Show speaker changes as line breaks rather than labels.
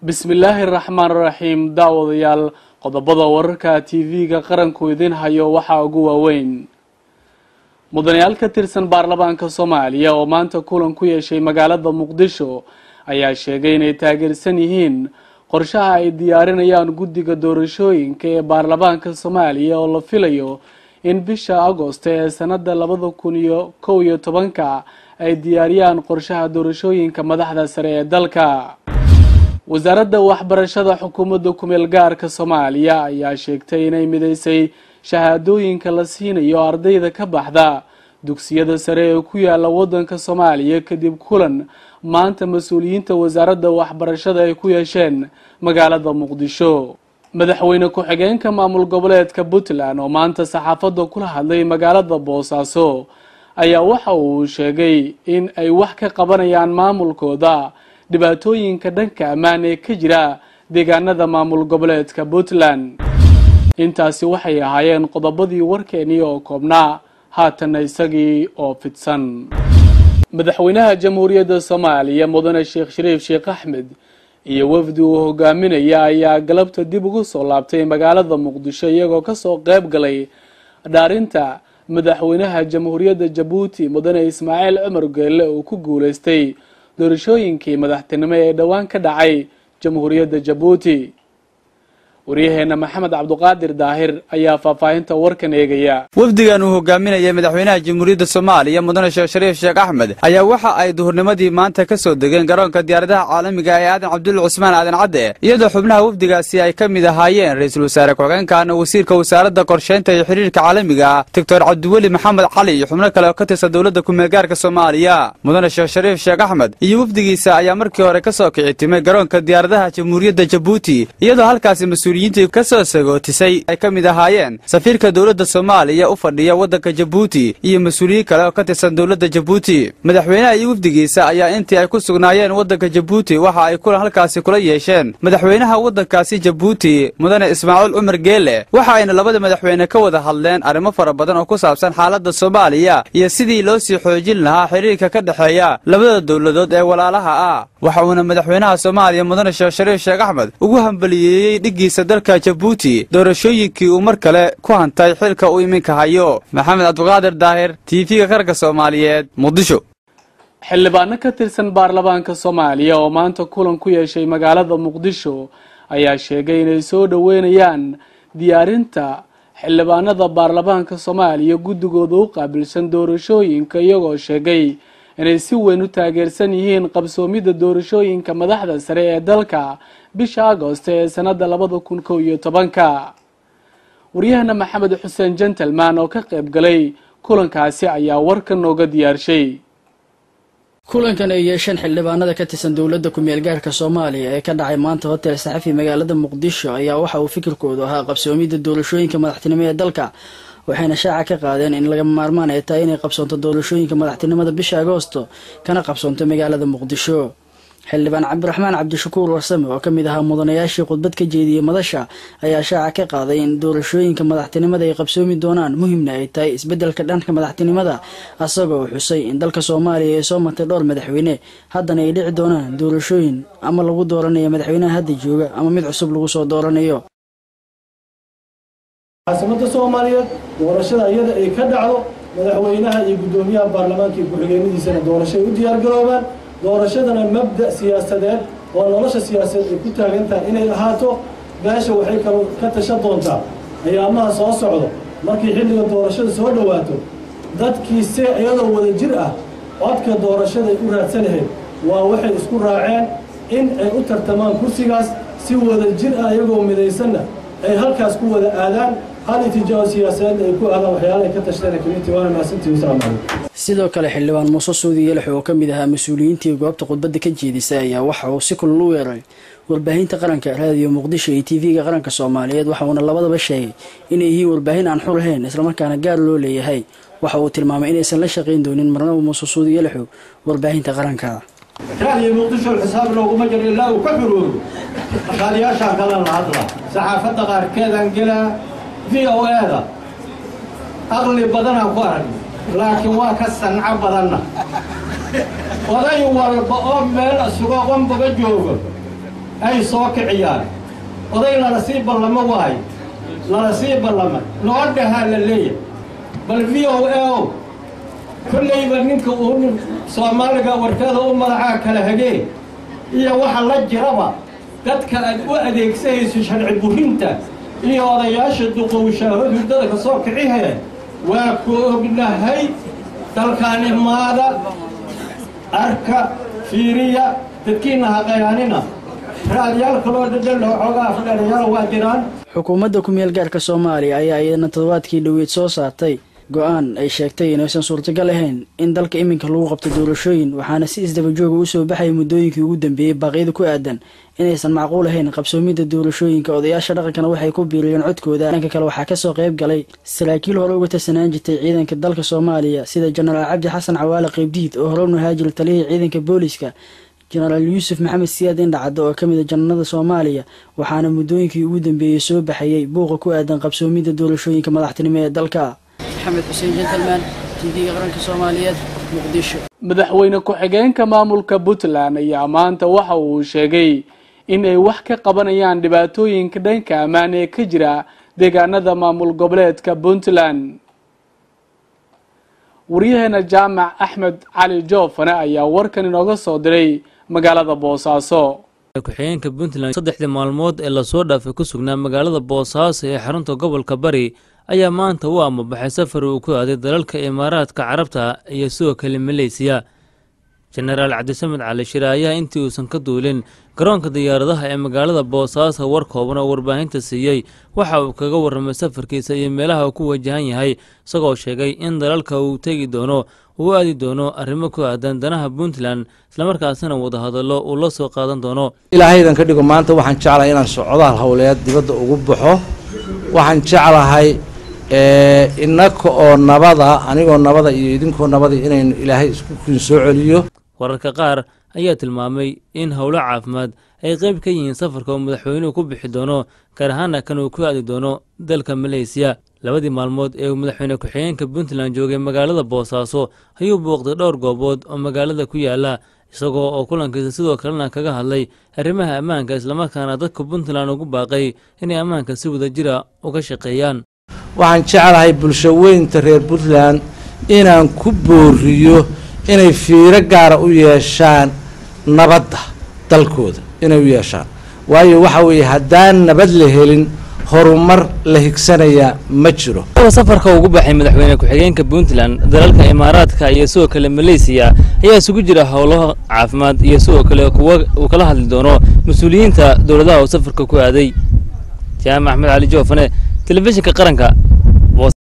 bismillaahi raxmaan raxiim daawadayaal qodobada wararka tv-ga qaranku idin hayo waxaa ugu waaweyn mudanayaal ka tirsan baarlamaanka soomaaliya oo maanta kulan ku yeeshay magaalada muqdisho ayaa sheegay inay taageersan yihiin qorshaha ay diyaarinayaan guddiga doorashooyinka ee baarlamaanka soomaaliya oo la filayo in bisha agosto ee sanada labada kun iyo kow iyo tobanka ay diyaariyaan qorshaha doorashooyinka madaxda sare ee dalka wasaaradda waxbarashada xukuumadda kumeel gaarka soomaaliya ayaa sheegtay inay mideysay shahaadooyinka la siinayo ardayda ka baxda dugsiyada sare ee ku yaala wadanka soomaaliya kadib kulan maanta mas-uuliyiinta wasaaradda waxbarashada ay ku yeesheen magaalada muqdisho madaxweyne ku-xigeenka maamul goboleedka puntland oo maanta saxaafadda kula hadlay magaalada boosaaso ayaa waxa uu sheegay in ay wax ka qabanayaan maamulkooda dhibaatooyinka dhanka ammaan ee ka jira deegaanada maamul goboleedka puntland intaasi waxay ahaayeen qodobadii warkeenii oo koobnaa haatanna isagii oo fidsan madaxweynaha jamhuuriyadda soomaaliya mudane sheekh shariif sheekh axmed iyo wafdi uu hogaaminaya ayaa galabta dib ugu soo laabtay magaalada muqdisho iyagoo kasoo qeyb galay dhaarinta madaxweynaha jamhuuriyadda jabuuti mudane ismaaciil cumar geelle uu ku guuleystay doorashooyinkii madaxtinimo ee dhowaan ka dhacay jamhuuriyadda jabuuti waryaheena maxamed cabduqaadir daahir ayaa faahfaahinta warkan eegaya
wafdigan uu hogaaminayay madaxweynaha jamhuuriyadda soomaaliya mudane sheekh shariif sheekh axmed ayaa waxa ay duhurnimadii maanta ka soo degeen garoonka diyaaradaha caalamiga ee aadan cabdulla cusmaan aadan cadde iyadoo xubnaha wafdigaasi ay ka mid ahaayeen ra-iisul wasaare ku-xigeenkan wasiirka wasaaradda qorsheynta iyo xiriirka caalamiga ah doctor cabdiweli maxamed cali iyo xubno kale oo ka tirsan dowladda kumeelgaarka soomaaliya mudane sheekh shariif sheekh axmed iyo wafdigiisa ayaa markii hore ka soo kici timay garoonka diyaaradaha jamhuuriyadda jabuuti iyadoo halkaasi mas-uuliyiintii ka soo sagootisay ay ka mid ahaayeen safiirka dowladda soomaaliya u fadhiya waddanka jabuuti iyo mas-uuliyiin kale oo ka tirsan dowladda jabuuti madaxweynaha iyo wafdigiisa ayaa intii ay ku sugnaayeen waddanka jabuuti waxa ay kulan halkaasi kula yeesheen madaxweynaha waddankaasi jabuuti mudane ismaaciil cumar geele waxa ayna labada madaxweyne ka wada hadleen arrimo fara badan oo ku saabsan xaaladda soomaaliya iyo sidii loo sii xoojin lahaa xiriirka ka dhexeeya labada dowladood ee walaalaha ah waxa uuna madaxweynaha soomaaliya mudane sheekh shariif sheekh axmed ugu hambaliyeeyey dhiggiisa dalka jabuuti doorashooyinkii uu mar kale ku hantay xilka uu iminka hayo maxamed cabduqaadir daahir tv-ga qaranka soomaaliyeed muqdisho
xildhibaano ka tirsan baarlamaanka soomaaliya oo maanta kulan ku yeeshay magaalada muqdisho ayaa sheegay inay soo dhoweynayaan diyaarinta xildhibaanada baarlamaanka soomaaliya guddigooda u qaabilsan doorashooyinka iyagoo sheegay inay si weyn u taageersan yihiin qabsoomidda doorashooyinka madaxda sare ee dalka bisha agosto ee sanada labada kun kow iyo tobanka waryahana maxamed xuseen gentleman oo ka qayb galay kulankaasi ayaa warkan nooga diyaarshay
kulankan ay yeesheen xildhibaanada ka tirsan dowladda ku-meel gaarka soomaaliya ee ka dhacay maanta hotel saxafi magaalada muqdisho ayaa waxa uu fikirkoodu ahaa qabsoomidda doorashooyinka madaxtinimo ee dalka waxayna shaaca ka qaadeen in lagama maarmaan ay tahay inay qabsoonto doorashooyinka madaxtinimada bisha agoosto kana qabsoonto magaalada muqdisho xildhibaan cabdiraxmaan cabdishakuur warsame oo kamid ahaa mudanayaashii khudbad ka jeediyey madasha ayaa shaaca ka qaaday in doorashooyinka madaxtinimada ay qabsoomi doonaan muhimna ay tahay isbedelka dhanka madaxtinimada asagoo xusay in dalka soomaaliya ay soo martay dhowr madaxweyne haddana ay dhici doonaan doorashooyin ama lagu dooranayo madaxweynaha hadda jooga ama mid cusub lagu soo dooranayo
caasimada soomaaliyeed doorashada iyada ay ka dhacdo madaxweynaha iyo guddoomiyaha baarlamaanka iyo ku-xigeenadiisana doorasho ay u diyaargaroobaan doorashadana mabda siyaasadeed oo nolosha siyaasadeed ay ku taagan tahay inay ahaato meesha waxay kalo ka tashan doontaa ayaamaha soo socdo markii xilliga doorashada soo dhowaato dadkii se iyadoo wada jir ah codka doorashaday u raadsanahayd waa waxay isku raaceen in ay u tartamaan kursigaas si wada jir ah iyagoo midaysanna ay halkaas ku wada aadaan hal itijaao siyaasadeed ay ku aadaan waxyaalahay ka tashteen community waana mahadsantihi wasalaamu calaykum
sidoo kale xildhibaan muuse suudi yelax oo ka mid ahaa mas-uuliyiintii goobta khudbadda ka jeedisay ayaa waxa uu si kulal u weeray warbaahinta qaranka raadiyo muqdisho iyo tv-ga qaranka soomaaliyeed waxa uuna labadaba sheegay inay yihiin warbaahin aan xul ahayn islamarkaana gaar loo leeyahay waxa uu tilmaamay inaysan la shaqayn doonin marnaba muuse suudi yelaxu warbaahinta qaranka
raadiyo muqdisho xisaab looguma jiro ilaa uu ka xuroobo dhaqaaliyaashaan kala la hadla saxaafadda qaarkeedaan gelaa v o e-da aqli badanaan ku arag laakiin waa ka sanco badanna oday walba oo meel isugo qonbaga joogo ay soo kiciyaan oday lala sii ballamo waayo lala sii ballama noo dhahaa la leeyahay bal v o a o kollayba ninka uu soomaaliga warkada u madacaa kala hagee iyo waxa la jiraba dadka aad u adeegsanayso sharci burinta iyo odayaasha duqowshaaba hurdada ka soo kicihee waa ku ognahay dalkaan imaada arka fiiriya dadkiina haqayaanina raadyaal kaloo dhadhaloo xoogaa afdheerayaal waa jiraan
xukuumadda ku-meel gaarka soomaaliya ayaa iyadana toddobaadkii dhoweyd soo saartay go-aan ay sheegtay inaysan suurtagal ahayn in dalka iminka lagu qabto doorashooyin waxaana si isdabajooga u soo baxaya muddooyinkii ugu dambeeyey baaqyada ku aadan inaysan macquul ahayn qabsoomidda doorashooyinka odayaasha dhaqankana waxay ku biiriyeen codkooda dhanka kale waxaa kasoo qayb galay saraakiil hore uga tirsanaan jirtay ciidanka dalka soomaaliya sida jenaraal cabdi xasan cawaale qeybdiid oo hore u nahaajir taliyihii ciidanka booliska jenaraal yuusuf maxamed siyaad indhacaddo oo ka mid a jananada soomaaliya waxaana muddooyinkii ugu dambeeyey soo baxayey buuqa ku aadan qabsoomidda doorashooyinka madaxtinimo ee dalka maxamed xuseen jentalman tv-ga qaranka soomaaliyeed muqdisho
madaxweyne ku-xigeenka maamulka puntland ayaa maanta waxa uu sheegay in ay wax ka qabanayaan dhibaatooyinka dhanka ammaan ee ka jira deegaanada maamul goboleedka puntland waryaheena jaamac axmed cali joofane ayaa warkan inooga soo diray magaalada boosaaso
ku-xigeenka puntland saddexdii maalmood ee lasoo dhaafay ku sugnaa magaalada boosaaso ee xarunta gobolka bari ayaa maanta u amabaxay safar uu ku aaday dalalka imaaraadka carabta iyo sidoo kale maleysiya jenaraal cabdisamed cali shire ayaa intii uusan ka duulin garoonka diyaaradaha ee magaalada boosaaso war kooban oo warbaahinta siiyey waxa uu kaga warramay safarkiisa iyo meelaha uu ku wajahan yahay isagoo sheegay in dalalka uu tegi doono uu aadi doono arrimo ku aadan danaha puntland islamarkaasina wadahadallo uu la soo qaadan doono
ilaahaydan ka dhigo maanta waxaan jeclahay inaan socdaal howleed dibadda ugu baxo waxaan jeclahay innaka oo nabada anigoo nabada iyo idinkoo nabada inaynu ilaahay isku kiin soo celiyo
wararka qaar ayaa tilmaamay in howlo caafimaad ay qayb ka yihiin safarka uu madaxweynuhu ku bixi doono gaar ahaana kan uu ku aadi doono dalka maleysiya labadii maalmood ee uu madaxweyne ku-xigeenka puntland joogay magaalada boosaaso ayuu booqday dhowr goobood oo magaalada ku yaala isagoo oo kulankiisa sidoo kalena kaga hadlay arrimaha ammaanka islamarkaana dadka puntland ugu baaqay inay ammaanka si wadajira uga shaqeeyaan
waxaan jeclahay bulsho weynta reer puntland inaan ku booriyo inay fiiro gaara u yeeshaan nabadda dalkooda inay u yeeshaan waayo waxa weeye haddaan nabad la helin horumar la higsanayaa ma jiro
safarka ugu baxay madaxweyne ku-xigeenka puntland dalalka imaaraadka iyo sidoo kale maleysiya ayaa isugu jira howlaha caafimaad iyo sidoo kale kuwa uu kala hadli doono mas-uuliyiinta dowladaha uu safarka ku aaday jaamac axmed cali joofane telefishinka qaranka